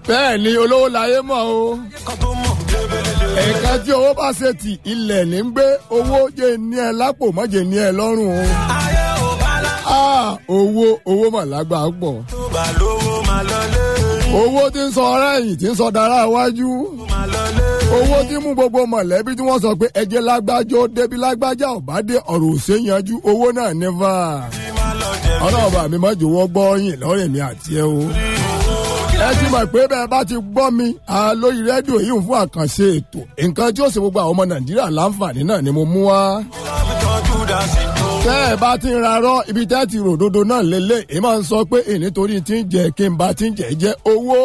bẹ́ẹ̀ ni olówó láyé mọ̀ o nǹkan tí owó bá ṣe tì ilẹ̀ ní ń gbé owó jẹ́ ní ẹ lápò mọ́jẹ́ ní ẹ lọ́rùn o. Ah, owó owó mà lágbàá pọ̀. owó tí ń sọ ọ̀rẹ́ ẹ̀yìn tí ń sọ dára iwájú. owó tí mú gbogbo mọ̀lẹ́bí tí wọ́n sọ pé ẹjẹ́ lágbájọ́ débi lágbájá ọ̀bá dé ọ̀rọ̀ òṣè yanjú owó náà nífà. ọlọ́ọ̀bà mi má jò wọ́n gbọ́ yìn lọ́rẹ̀ mi àti ẹ o ẹ ti mọ̀ pé bẹ́ẹ̀ bá ti gbọ́ mi lórí rédíò yìí fún àkànṣe ètò nǹkan tí ó ṣe gbogbo àwọn ọmọ nàìjíríà láǹfààní náà ni mo mú wá. tẹ́ ẹ bá ti ń rarọ́ ibi tẹ́ ti ròdodo náà lélẹ̀ èyí máa ń sọ pé èyí nítorí tí ń jẹ kí n bá ti ń jẹ jẹ owó.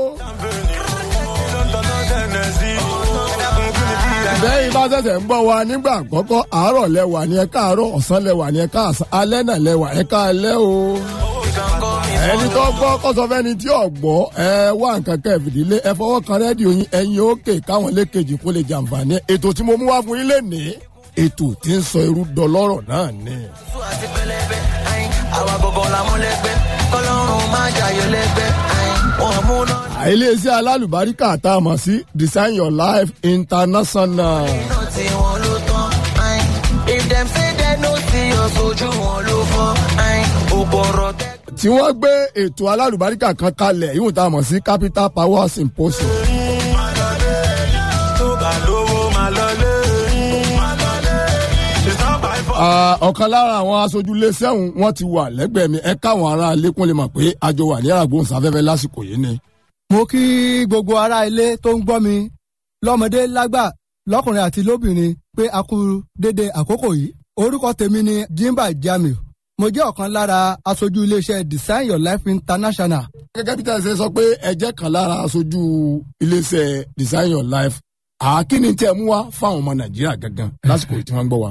bẹ́ẹ̀ bá ṣẹ̀ṣẹ̀ ń gbọ́ wa nígbà àkọ́kọ́ àárọ̀ lẹ́wà ni ẹ káàárọ̀ ọ̀sán lẹ́wà ni ẹ káàsán alẹ́ náà lẹ́wà ẹ káalẹ́ o ẹni tó gbọ́ kọ́sọ́fẹ́ni tí ò gbọ́ ẹ wá nǹkan kẹ́ fìdílé ẹ fọwọ́ kan rẹ́díò yín ẹ̀yin òkè káwọn lékejì kó lè jàǹfààní ètò tí mo mú wá fún yín lè ní ètò tí ń sọ irú dọlọ́rọ̀ náà ni. àti pẹlẹbẹ àwa gbogbo la mú lẹgbẹ kọlọrun máa jàyè lẹgbẹ wọn mú náà. iléeṣẹ́ alálùbáríkà tá a mọ̀ sí design your life international. iná tí wọn ló tán if dem say dem no see us ojú wọn ló fọ òpòrọ tẹ. tí wọ́n gbé ètò alálùbáríkà kan kalẹ̀ yìí tá a mọ̀ sí capital power symposium. tó bá lówó máa lọlé. Ah, ọ̀kan lára àwọn aṣojú iléeṣẹ́ ọ̀hún wọ́n ti wà lẹ́gbẹ̀ẹ́ mi ẹ káwọn ará ilé kún lè mọ̀ pé àjọ wà ní àràgbóhùnsáfẹ́fẹ́ lásìkò yìí ni. mo kí gbogbo ará ilé tó ń gbọ́ mi lọ́mọdé lágbà lọ́kùnrin àti lóbìnrin pé a kú dédé àkókò yìí orúkọ tèmi ni jimba jamiu mo jẹ́ ọ̀kan lára aṣojú iléeṣẹ́ design your life international gẹ́gẹ́ bí tẹ̀sán sọ pé ẹ jẹ́ kan lára aṣojú iléeṣẹ́ design your life àákíní tẹ́ ẹ mú wá fáwọn ọmọ nàìjíríà gangan lásìkò yìí tí wọ́n ń gbọ́ wa.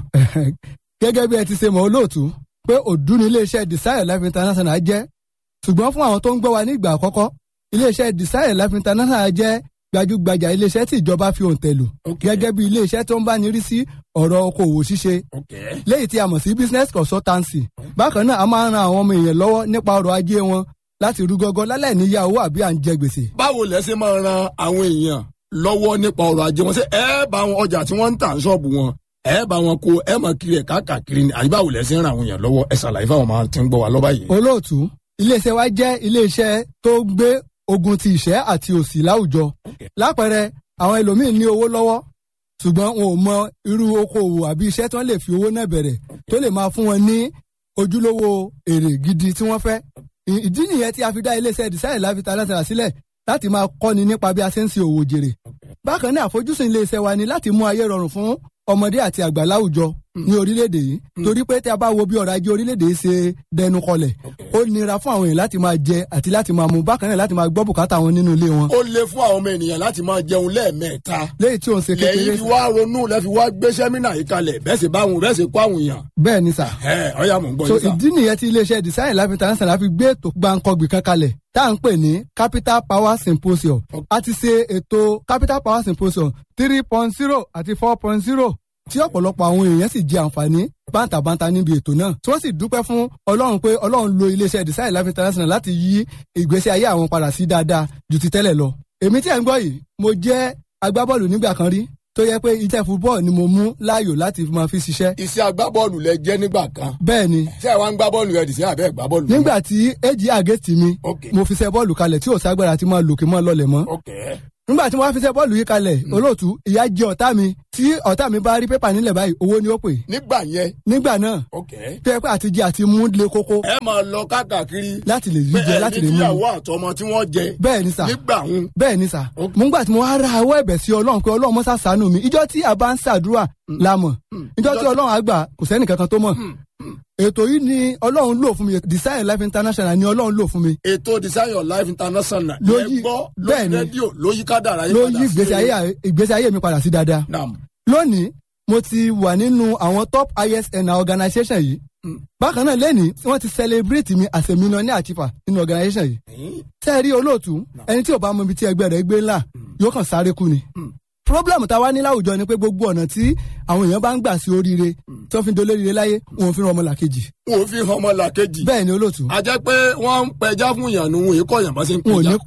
gẹ́gẹ́ bí ẹ ti ṣe mọ̀ olóòtú pé òdú ni iléeṣẹ́ design your life international jẹ́ ṣùgbọ́n fún àwọn tó ń gbọ́ wa ní ìgbà àkọ́kọ́ iléeṣẹ́ design your life international jẹ́ gbajúgbajà iléeṣẹ́ tí ìjọba fi òǹtẹ̀ lù gẹ́gẹ́ bí iléeṣẹ́ tó ń bá ní rí sí ọ̀rọ̀ okòwò ṣíṣe léyìí tí a mọ̀ sí business consultancy bákan náà a máa ń ran àwọn ọmọ èèyàn lọ́wọ́ nípa ọrọ̀ ajé wọn láti rú gọ́gọ́ láláì níyà owó àbí à ń jẹ gbèsè. báwo lẹ ṣe máa ran àwọn èèyàn lọ́wọ́ nípa ọrọ̀ ajé wọn ṣé ẹ bá wọn ọjà tí wọ́n ń tà ń ṣọ́ọ̀bù wọn ẹ bá wọn kó ẹ mọ̀ kiri ẹ̀ káàkiri ni àyíbá wò lẹ ṣe ń ran àwọn èèyàn lọ́wọ́ ẹ ṣàlàyé fáwọn máa ti ń gbọ́ wa lọ́ba yìí. olóòtú iléeṣẹ́ wa jẹ́ iléeṣẹ́ tó gbé ogun ti ìṣẹ́ àti òṣì láwùjọ lápẹẹrẹ àwọn ẹlòmíín ní owó lọ́wọ́ ṣùgbọ́n wọn ò mọ irú okòwò àbí iṣẹ́ tí wọ́n lè fi owó náà bẹ̀rẹ̀ tó lè máa fún wọn ní ojúlówó èrè gidi tí wọ́n fẹ́ ìdí nìyẹn tí a fi dá iléeṣẹ́ design life international sílẹ̀ láti máa kọ́ni nípa bí a ṣe ń ṣe òwò jèrè bákan náà àfojúsùn iléeṣẹ́ wa ni láti mú ayé rọrùn fún ọmọdé àti àgbà láwùjọ ní orílẹ̀-èdè yìí torí pé tí a bá wo bí ọrọ̀ ajé orílẹ̀-èdè yìí ṣe dẹnu kọlẹ̀ ó nira fún àwọn èèyàn láti máa jẹ àti láti máa mu bákan náà láti máa gbọ́ bùkátà wọn nínú ilé wọn. ó le fún àwọn ọmọ ènìyàn láti máa jẹun lẹ́ẹ̀mẹ́ta. léyìí tí òun ṣe kékeré lẹ́yìn fi wá ronú lẹ́ fi wá gbé sẹ́mínà yìí kalẹ̀ bẹ́ẹ̀ sì bá wọn bẹ́ẹ̀ sì kó àwọn èèyàn. bẹ́ẹ̀ ni sà. ẹ ọyá mò ń gbọ́ so yín sà. ìdí nìyẹn tí iléeṣẹ́ design life international fi gbé ètò gbàǹkọ̀gbì kan kalẹ̀ tá à ń pè ní capital power symposium a ti ṣe ètò capital power symposium three point zero àti four point zero tí ọ̀pọ̀lọpọ̀ àwọn èèyàn sì jẹ àǹfààní bántabanta níbi ètò náà tí wọ́n sì dúpẹ́ fún ọlọ́run pé ọlọ́run lo iléeṣẹ́ design life international láti yí ìgbésí ayé àwọn padà sí dáadáa ju ti tẹ́lẹ̀ lọ. èmi tí ẹ̀ ń gbọ́ yìí mo jẹ́ agbábọ́ọ̀lù nígbà kan rí tó yẹ pé iṣẹ́ football ni mo mú láàyò láti máa fi ṣiṣẹ́. iṣẹ́ agbábọ́ọ̀lù lẹ jẹ́ nígbà kan. bẹ́ẹ̀ ni ṣé ẹ wá ń gbá bọ́ọ̀lù rẹ dì sí àbẹ́ gbá bọ́ọ̀lù. nígbà tí èjì àgẹ́tì mi Ok. mo fi ṣe bọ́ọ̀lù kalẹ̀ tí ò ságbára ti máa lòkè mọ́ lọlẹ̀ mọ́ ok nígbà tí wọ́n fi ṣe bọ́ọ̀lù yìí kalẹ̀ olóòtú ìyá jẹ ọ̀tá mi tí ọ̀tá mi bá rí pépà nílẹ̀ báyìí owó ni ó pè nígbà yẹn nígbà náà ok tó yẹ pé àtijẹ àti mú le kókó ẹ máa lọ káàkiri. láti lè yí jẹ láti lè ní mú tíyàwó àtọmọ tí wọ́n jẹ. bẹ́ẹ̀ ni sà nígbà ń. bẹ́ẹ̀ ni sà mo ń gbà tí mo wá ra ọwọ́ ẹ̀bẹ̀ sí ọlọ́run pé ọlọ́run mọ́sá ṣàánú mi ìjọ tí a bá ń ṣàdúrà la mọ̀ ìjọ tí ọlọ́run á gbà kò sẹ́nì kankan tó mọ̀ ètò yìí ni ọlọ́run lò fún mi design life international ni ọlọ́run lò fún mi ètò design your life international. Ló lẹ yí- gbọ́ bẹ́ẹ̀ lórí ni. rédíò ló yí kádàrá yín ló padà yí sí ìgbésí ayé ìgbésí ayé mi padà sí dáadáa Naam. lónìí mo ti wà nínú àwọn top isn organisation yìí bákan náà lẹ́nìí wọ́n ti celebrate mi as a millionaire achiever nínú organisation yìí tẹ́ ẹ rí olóòtú ẹni tí ò bá mọ ibi tí ẹgbẹ́ rẹ̀ gbé ńlá yóò kàn sáré kú ni problem tá a wá ní láwùjọ ni pé gbogbo ọ̀nà tí àwọn èèyàn bá ń gbà sí oríire tí wọ́n fi ń dolóríire láyé wọn ò fi ran ọmọ làkejì wọn ò fi hàn ọmọ làkejì. bẹ́ẹ̀ ni olóòtú a jẹ́ pé wọ́n ń pẹja fún ìyànnú wọn èkó yàn bá ṣe ń wọn ò pẹja. ní kọ́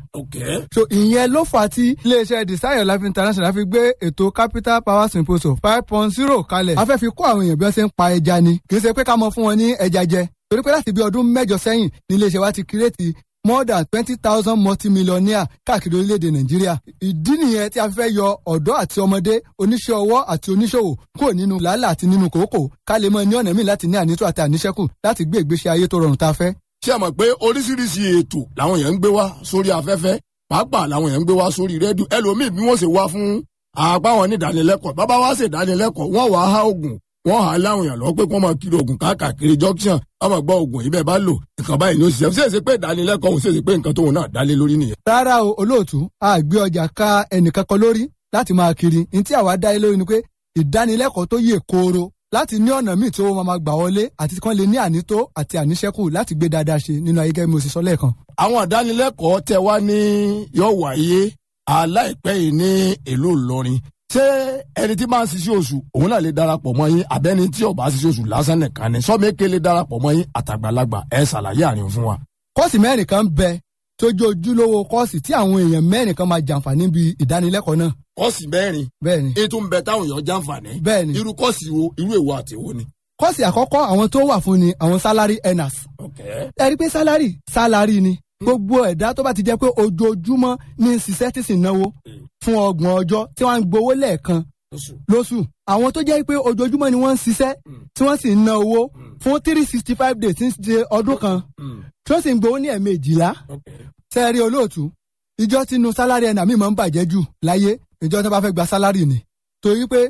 ok so ìyẹn ló fà á tí iléeṣẹ́ desire life international fi gbé ètò capital power symposium five point zero kalẹ̀ a fẹ́ fi kó àwọn èèyàn bí wọ́n ṣe ń pa ẹja ni kì í ṣe pé ká mọ fún wọn ní ẹja jẹ torí pé láti bí ọdún mẹ́jọ sẹ́yìn ní iléeṣẹ́ wa ti kírètì more than twenty thousand multimillionaire káàkiri orílẹ̀-èdè nàìjíríà ìdí nìyẹn tí a fẹ́ yọ ọ̀dọ́ àti ọmọdé oníṣẹ́ ọwọ́ àti oníṣòwò kúrò nínú làálàá àti nínú kòókò ká lè mọ ní ọ̀nà míì láti ní ànító àti àníṣẹ́kù láti gbé ìgbésí ayé tó rọrùn tá a fẹ́. ṣé ẹ mọ̀ pé oríṣiríṣi ètò làwọn èèyàn ń gbé wá sórí afẹ́fẹ́ pàápàá làwọn èèyàn ń gbé wá sórí rédíò ẹlòmíì bí wọ́n ṣe wá fún apá wọn ní ìdánilẹ́kọ̀ọ́ bàbá wa ṣe ìdánilẹ́kọ̀ọ́ wọ́n wàá há oògùn wọ́n hà á láwọn èèyàn lọ́wọ́ pé kí wọ́n máa kiri oògùn káàkiri junction wọ́n máa gbọ́ oògùn yìí bẹ́ẹ̀ bá lò nǹkan báyìí ló ṣiṣẹ́ ṣe é ṣe pé ìdánilẹ́kọ̀ọ́ òun ṣe é ṣe pé nǹkan tóun náà dálé lórí nìyẹn. rárá o olóòtú a gbé ọjà ká ẹnìkan kan lórí láti máa kiri ní tí àwa dá ilé lórí ni pé ìdánilẹ́kọ̀ọ́ tó yè kooro láti ní ọ̀nà míì tí owó máa gbà wọlé àti kán lè ní ànító àti àníṣẹ́kù láti gbé dáadáa ṣe nínú ayé gẹ́gẹ́ bí mo sì sọ lẹ́ẹ̀kan. àwọn ìdánilẹ́kọ̀ọ́ tẹ wá ní yóò wáyé aláìpẹ́ yìí ní ìlú Ìlọrin ṣé ẹni tí máa ń ṣiṣẹ́ oṣù òun náà lè darapọ̀ mọ́ yín àbẹ́ni tí ò bá ṣiṣẹ́ oṣù lásán nìkan ni sọ́mẹ́kẹ́ lè darapọ̀ mọ́ yín àtàgbàlagbà ẹ ṣàlàyé àárín fún wa. kọ́ọ̀sì mẹ́rin kan bẹ tó jẹ́ ojúlówó kọ́ọ̀sì tí àwọn èèyàn mẹ́rin kan máa jàǹfààní bí ìdánilẹ́kọ̀ọ́ náà. kọ́ọ̀sì mẹ́rin bẹ́ẹ̀ ni ètò ń bẹ táwọn èèyàn jàǹfààní bẹ́ẹ̀ ni irú kọ́ọ̀sì wo irú èwo àti èwo ni. kọ́ọ̀sì àkọ́kọ́ àwọn tó wà fún ni àwọn salary earners ẹ rí i pé salary salary ni gbogbo ẹ̀dá tó bá ti jẹ́ pé ojoojúmọ́ ní ṣiṣẹ́ tí sì náwó fún ọgbọ̀n ọjọ́ tí wọ́n ń gbowó lẹ́ẹ̀kan lóṣù àwọn tó jẹ́ pé ojoojúmọ́ ni wọ́n ń ṣiṣẹ́ tí wọ́n sì ń ná owó fún three sixty five days tí ń ṣe ọdún kan tí wọ́n sì ń gbowó ní ẹ̀ẹ̀mejìlá sẹ́ẹ̀rí olóòtú ìjọ tínú sálárì ẹ̀nà mi máa ń bàjẹ́ jù láyé ìjọ tí wọ́n bá fẹ́ gba sálárì ni torí pé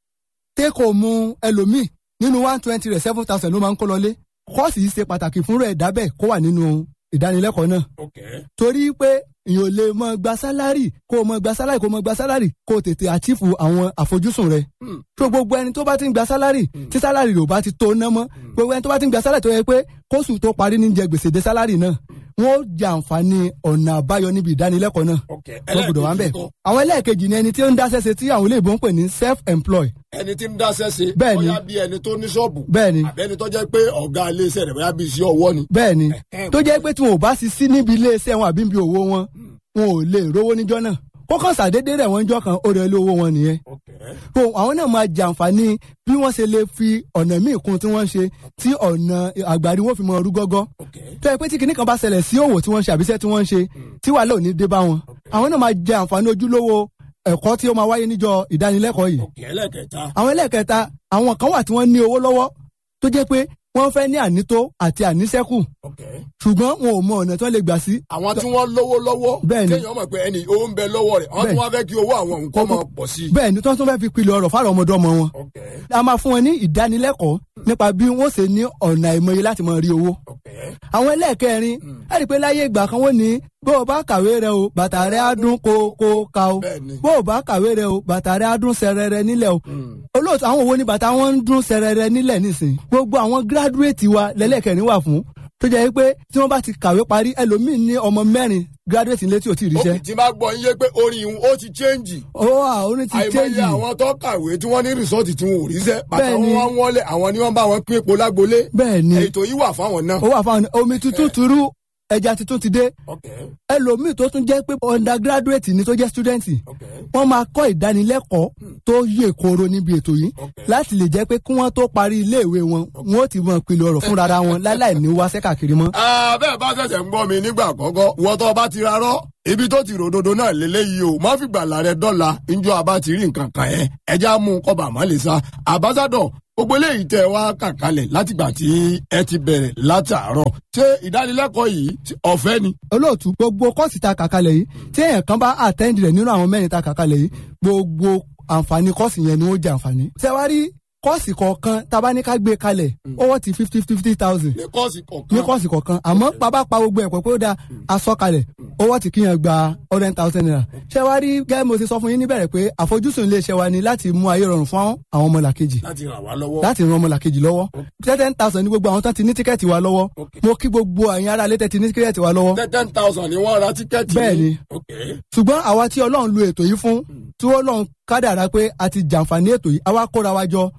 téèkò mu ẹlòmíì nínú one twenty rẹ̀ seven thousand ló máa ń kó lọlé kọ́ọ̀sì yìí ṣe pàtàkì fún rẹ̀ dábẹ́ kó wà nínú ìdánilẹ́kọ̀ọ́ náà torí pé èèyàn ò lè mọ gba sálárì kó o mọ gba sálárì kó o mọ gba sálárì kó o tètè àchífù àwọn àfojúsùn rẹ. tó gbogbo ẹni tó bá ti ń gba sálárì tí sálárì rẹ̀ ò bá ti tó ná mọ́ gbogbo ẹni tó bá ti ń gba sálárì tó yẹ pé kóṣù tó parí ní jẹ gbèsè dé sálárì náà wọ́n ó jẹ àǹfààní ọ̀nà àbáyọ níbi ìdánilẹ́kọ̀ọ́ náà wọ́n gbọ́dọ̀ wá ń bẹ̀. àwọn ẹlẹ́ẹ̀kejì ni ẹni tí ó ń dáṣẹ́ ṣe tí àwọn olóyìnbó ń pè ní self-employ. ẹni tí ń dáṣẹ́ ṣe Bẹ́ẹ̀ni. bóyá bí ẹni tó ní ṣọ́ọ̀bù Bẹ́ẹ̀ni. àbẹ́ni tó jẹ́ pé ọ̀gá iléeṣẹ́ rẹ̀ bóyá bí iṣẹ́ ọwọ́ ni. bẹ́ẹ̀ ni tó jẹ́ pé tí wọn ò bá sì sí níbi iléeṣẹ́ wọn àbí níbi òwò wọn wọn ò lè rówó níjọ́ náà kókàn sàdédé rẹ̀ wọ́n jọ́ kan ó rẹ̀ lé owó wọn nìyẹn so àwọn náà máa jàǹfààní bí wọ́n ṣe lè fi ọ̀nà míì kún tí wọ́n ń ṣe tí ọ̀nà àgbàrí wọn fi mọ ọrú gọ́gọ́ tó yẹ pé tí kinní kan bá ṣẹlẹ̀ sí òwò tí wọ́n ń ṣe àbíṣẹ́ tí wọ́n ń ṣe tí wàhálà ò ní dé bá wọn àwọn náà máa jẹ àǹfààní ojúlówó ẹ̀kọ́ tí ó máa wáyé níjọ́ ìdánilẹ́kọ̀ọ́ yìí òkè ẹlẹ́kẹta àwọn ẹlẹ́ẹ̀kẹta àwọn kan wà tí wọ́n ní owó lọ́wọ́ tó jẹ́ pé wọ́n fẹ́ ní ànító àti àníṣẹ́kù òkè ṣùgbọ́n wọn ò mọ ọ̀nà tí wọ́n lè gbà sí. àwọn tí wọ́n lówó lọ́wọ́ Bẹ́ẹ̀ni. kéèyàn mọ̀ pé ẹni owó ń bẹ lọ́wọ́ rẹ̀ àwọn tí Bẹ́ẹ̀ni. wọ́n fẹ́ kí owó àwọn nǹkan máa pọ̀ sí i. bẹ́ẹ̀ ni tí wọ́n tún fẹ́ fi pilẹ̀ ọ̀rọ̀ fáwọn ọmọdé ọmọ wọn. òkè a máa fún wọn ní ìdánilẹ́kọ̀ọ́ nípa bí wọ́n ṣe ní ọ̀nà ìmọ̀ye láti máa rí owó. òkè àwọn ẹlẹ́ẹ̀kẹrin ẹ rí i pé láyé ìgbà kan wọ́n ní bó o bá kàwé rẹ o bàtà rẹ á dún kó kó ka o Bẹ́ẹ̀ni. bó o bá kàwé rẹ o bàtà rẹ á dún sẹrẹrẹ nílẹ̀ o olóòtú àwọn wo ni bàtà wọn ń dún sẹrẹrẹ nílẹ̀ nísìn gbogbo àwọn gíráduwéètì wa lẹ́lẹ́kẹrin wà fún tó jẹ́ pé tí wọ́n bá ti kàwé parí ẹlòmíín ní ọmọ mẹ́rin gíráduwéètì nílé tí ò tí ì ríṣẹ́ òkè tí máa gbọ́ yín yé pé orin ìhun ó ti chẹ́ǹjì ó wà ó ní ti àìmọye chéjì àwọn tó kàwé tí wọ́n ní rìsọ́ọ̀tì tí wọn ò ríṣẹ́ bàtà Bẹ́ẹ̀ni. wọn wá wọlé àwọn ni wọ́n bá wọn pín epo lágbolé bẹ́ẹ̀ ni ètò yìí wà fáwọn náà. ó wà fáwọn omi tuntun turu ẹja tuntun ti dé òkè ẹlòmíì tó tún jẹ́ pé undergraduate ni tó jẹ́ student òkè wọ́n máa kọ́ ìdánilẹ́kọ̀ọ́ tó yè kooro níbi ètò yìí Okay. láti lè jẹ́ pé kí wọ́n tó parí iléèwé wọn wọ́n ó ti mọ ìpìlẹ̀ ọ̀rọ̀ fúnra ra wọn láláì ní wáṣẹ́ káàkiri mọ́. bẹ́ẹ̀ bá ṣẹ̀ṣẹ̀ ń gbọ́ mi nígbà àkọ́kọ́ wọ́n tó bá ti rarọ́ ibi tó ti ròdodo náà lélẹ́yìí o má fi gbàlà rẹ dọ́là njọ́ àbá ti rí nǹkan kan ẹ̀ ẹja mú un kọ́ba àmọ́ lè sa àbáṣádọ̀ gbogbo eléyìí tẹ wá kàkálẹ̀ látìgbà tí ẹ ti bẹ̀rẹ̀ látàárọ̀ ṣé ìdánilẹ́kọ̀ọ́ yìí ọ̀fẹ́ ni. olóòtú gbogbo kọ́ọ̀sì ta kàkalẹ̀ yìí tí èèyàn kan bá attend rẹ̀ nínú àwọn mẹ́rin ta kàkalẹ̀ yìí gbogbo àǹfààní kọ́ọ̀sì yẹn ni ó jẹ àǹfààní. ṣẹ́wárí kọ́ọ̀sì kọ̀ọ̀kan tabaníká gbé kalẹ̀ owó ti fifty fifty thousand ní kọ́ọ̀sì kọ̀ọ̀kan ní kọ́ọ̀sì kọ̀ọ̀kan àmọ́ bàbá pa gbogbo ẹ̀pọ̀ pé ó da aṣọ kalẹ̀ owó ti kíyàn gba hundred thousand naira. ṣé wàá rí gẹ́gẹ́ mo ti sọ fún yín níbẹ̀rẹ̀ pé àfojúsùn iléeṣẹ́ wa ni láti mú ayé rọrùn fún àwọn ọmọlàkejì láti ràn wá lọ́wọ́. láti ran ọmọlàkejì lọ́wọ́ ten thousand ní gbogbo àwọn tán ti ní tíkẹ́ẹ̀tì wa lọ́wọ́ Okay. mo kí gbogbo àyìn ará létẹ̀ ti ní tíkẹ́ẹ̀tì wa lọ́wọ́ ten thousand ni wọ́n ra tíkẹ́ẹ̀tì. Bẹ́ẹ̀ni. ok ṣùgbọ́n àwa tí ọlọ́run lu ètò yìí fún tí ọlọ́run kádàrá pé a ti jàǹfààní ètò yìí àwa kóra wa jọ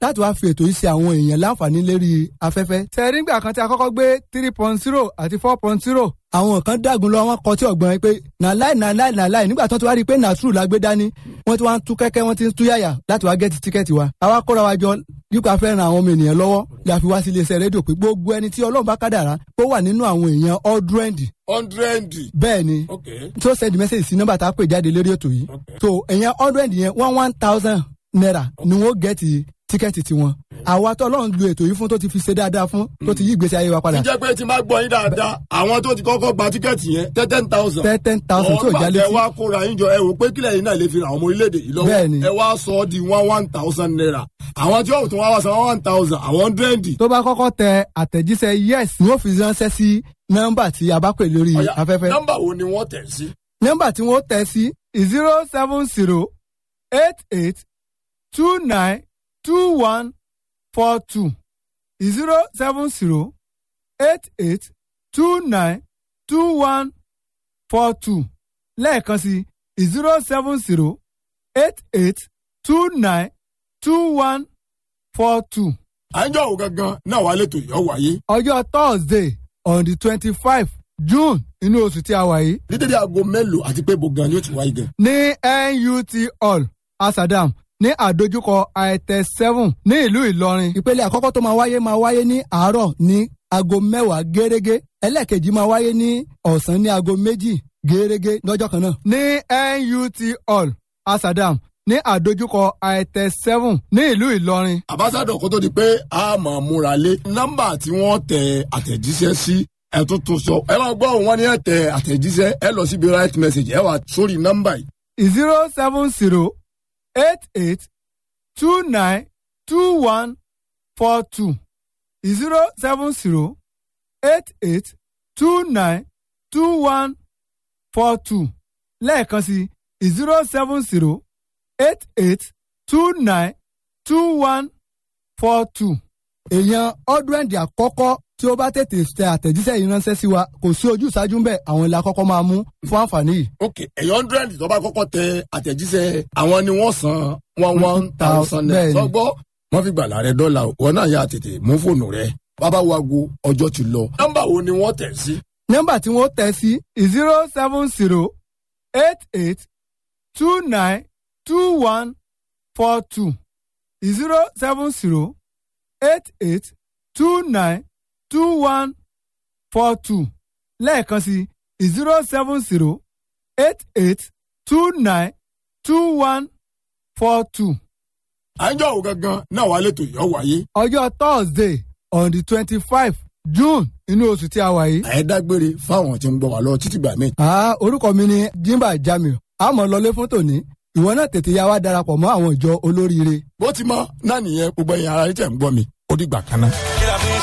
láti wá fi ètò yìí ṣe àwọn èèyàn láǹfààní lérí afẹ́fẹ́. tẹ̀rí nígbà kan tí a kọ́kọ́ gbé three point zero àti four point zero àwọn kan dàgùn lọ wọn kọ tí ọgbọ́n pé nàláì nàláì nàláì nígbà tó ti wá rí i pé nàṣùrù la gbé dání wọ́n ti wá ń tú kẹ́kẹ́ wọ́n ti ń tú yàyà láti wá gẹ́tì tíkẹ́ẹ̀tì wa. àwa kóra wa jọ nípa fẹ́ ran àwọn ọmọ ènìyàn lọ́wọ́ la fi wá sí iléeṣẹ́ rédíò pé gbogbo ẹni tí ọlọ́run bá kádàrá kó wà nínú àwọn èèyàn ọdúrẹ́ǹdì hundred. bẹ́ẹ̀ ni ok tó send message sí nọ́mbà tá a pè jáde lórí ètò yìí so èèyàn hundred yẹn one one thousand naira ni wọ́n gẹ̀ẹ́tì tíkẹ́ẹ̀tì tiwọn àwa tó ọlọ́run lu ètò yìí fún tó ti fi ṣe dáadáa fún tó ti yí ìgbésí ayé wa padà ǹjẹ́ pé tí n bá gbọ́ yín dáadáa àwọn tó ti kọ́kọ́ gba tíkẹ́ẹ̀tì yẹn ten ten thousand. ten ten thousand tí ò já ẹ létí wá kóra yín jọ ẹ wò pé kílẹ̀ yín náà lè fi ràn àwọn ọmọ orílẹ̀-èdè yìí lọ́wọ́ Bẹ́ẹ̀ni. ẹ wá sọ ọ́ di one one thousand naira àwọn tí yóò tún wá wá san one thousand àwọn hundred. tó bá kọ́kọ́ tẹ àtẹ̀jíṣẹ́ yes ni wọ́n fi ránṣẹ́ sí nọ́mbà tí a bá pè lórí Ọ̀yá, afẹ́fẹ́ nọ́mbà wo ni wọ́n tẹ̀ sí. nọ́mbà tí wọ́n tẹ̀ sí zero seven zero eight eight two nine two one four two zero seven zero eight eight two nine two one four two lẹ́ẹ̀kan sí zero seven zero eight eight two nine two one four two. à ń jọ òun gangan náà wà lẹ́tọ̀ yọ̀ wáyé. ọjọ́ thursday on the twenty five june inú oṣù tí a wà yìí ní dédé aago mélòó àti pé bo gan ni ó ti wáyé gan. ní nut hall asadam ní àdójúkọ àìtẹ seven ní ìlú ìlọrin. ìpele àkọ́kọ́ tó máa wáyé máa wáyé ní àárọ̀ ní aago mẹ́wàá gẹ́rẹ́gẹ́ ẹlẹ́ẹ̀kejì máa wáyé ní ọ̀sán ní aago méjì gẹ́rẹ́gẹ́ lọ́jọ́ kan náà. ní nut hall asadam ní àdójúkọ àìtẹ seven ní ìlú ìlọrin. àbáṣádọ̀ kó tó di pé a máa múra lé nọ́mbà tí wọ́n tẹ àtẹ̀jíṣẹ́ sí ẹ tún tún sọ ẹ máa gbọ́ wọn ní ẹ tẹ àtẹ̀jíṣẹ́ ẹ lọ síbi right message ẹ wà sórí nọ́mbà yìí zero seven zero eight eight two nine two one four two zero seven zero eight eight two nine two one four two lẹ́ẹ̀kan sí zero seven zero eight eight two nine two one four two. èèyàn ọdúnrẹ́ǹdì àkọ́kọ́ tí ó bá tètè tẹ àtẹ̀jíṣẹ́ yìí ránṣẹ́ sí wa kò sí ojú ìṣáájú ń bẹ̀ àwọn ilé akọ́kọ́ máa mú fún àǹfààní yìí. ok ẹ̀yọ́ hundred tó bá kọ́kọ́ tẹ àtẹ̀jíṣẹ́ àwọn ni wọ́n san one one thousand naira Bẹ́ẹ̀ni. sọgbọ́ wọ́n fi gbàlà rẹ dọ́là o wọn náà yà tètè mú fóònù rẹ bàbá wago ọjọ́ ti lọ nọ́mbà wo ni wọ́n tẹ̀ sí nọ́mbà tí wọ́n tẹ̀ sí zero seven zero eight eight two nine two one four two zero seven zero eight eight two nine two one four two lẹ́ẹ̀kan sí zero seven zero eight eight two nine two one four two. à ń jọ òun gangan náà wà lẹ́tọ̀ yọ̀ wáyé ọjọ́ thursday on the twenty five june inú oṣù tí a wà yìí. àyẹ́dágbére fáwọn tí ń gbọ́ wà lọ títí gbà mí. Ah, orúkọ mi ni jimba jamiu àmọ́ lọlé fún tòní ìwọ náà tètè ya wá darapọ̀ mọ́ àwọn ìjọ olóríire. bó ti mọ náà nìyẹn gbogbo ẹ̀yin ara rẹ tẹ̀ ń gbọ́ mi ó dìgbà kan náà. kí la fi ń